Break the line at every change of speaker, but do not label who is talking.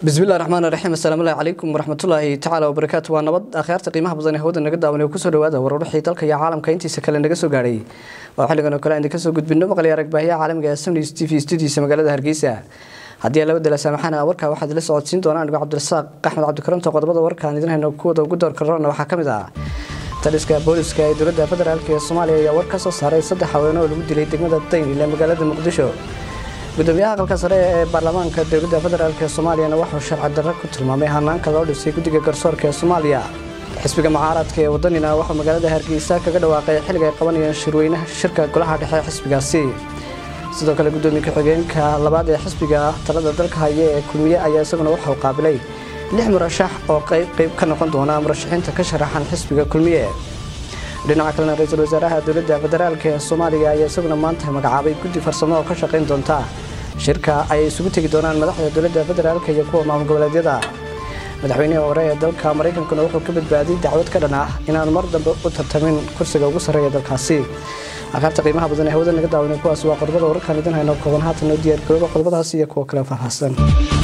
bismillahi raxmaan raxiim assalaamu calaykum waraxmatullaahi tacaala wabarakaatu waa nabad akhyaarta qiimaha badan ee hawada naga daawan kusoo dhawaada warwarbixii dalka iyo caalamka intiisa kale naga soo gaadhay waa xilligan oo kale aan kasoo gudbino maqli arag baahiyaha caalamiga ee samnis t v studiisa magaalada hargeysa haddii laba dala saamaxana warkaa waxaad ila socodsiin doonaa anigo cabdirasaaq axmed cabdikaranto qodobada warkaan idin hayno kuwada ugu doorka rona waxaa ka mid ah taliska booliska ee dowladda federaalk ee soomaaliya ayaa war ka soo saaray saddex haween oo lagu dilay degmada daynil ee magaalada muqdisho gudoomiyaha aqalka sare ee baarlamaanka dowladda federaalk ee soomaaliyana wuxuu sharci darro ku tilmaamay hanaanka loo dhisay guddiga garsoorka ee soomaaliya xisbiga mucaaradka ee wadanina wuxuu magaalada hargeysa kaga dhawaaqay xilliga ay qabanayeen shirweynaha shirka golaha dhexe ee xisbigaasi sidoo kale gudoomiye ku-xigeenka labaad ee xisbiga talada dalka haya ee kulmiye ayaa isaguna wuxuu qaabilay lix murashax oo qayb ka noqon doona murashaxiinta ka sharaxan xisbiga kulmiye dhinaca kalena ra-iisul wasaaraha dowladda federaalk ee soomaaliya ayaa isaguna maanta magacaabay guddi farsamo oo ka shaqayn doonta shirka ay isugu tegi doonaan madaxda dowladda federaalk iyo kuwa maamul goboleedyada madaxweynihii hore ee dalka maraykankuna wuxuu ka badbaadiyey dacwad ka dhan ah inaanu mar dambe u tartamin kursiga ugu sarreeya dalkaasi aqaarta qiimaha badan ee hawada naga daawanay kuwaas waa qodobada wararkaan idin hayno kooban haatan oo diyaar garooba qodobadaas iyo kuwa kale faahfaahsan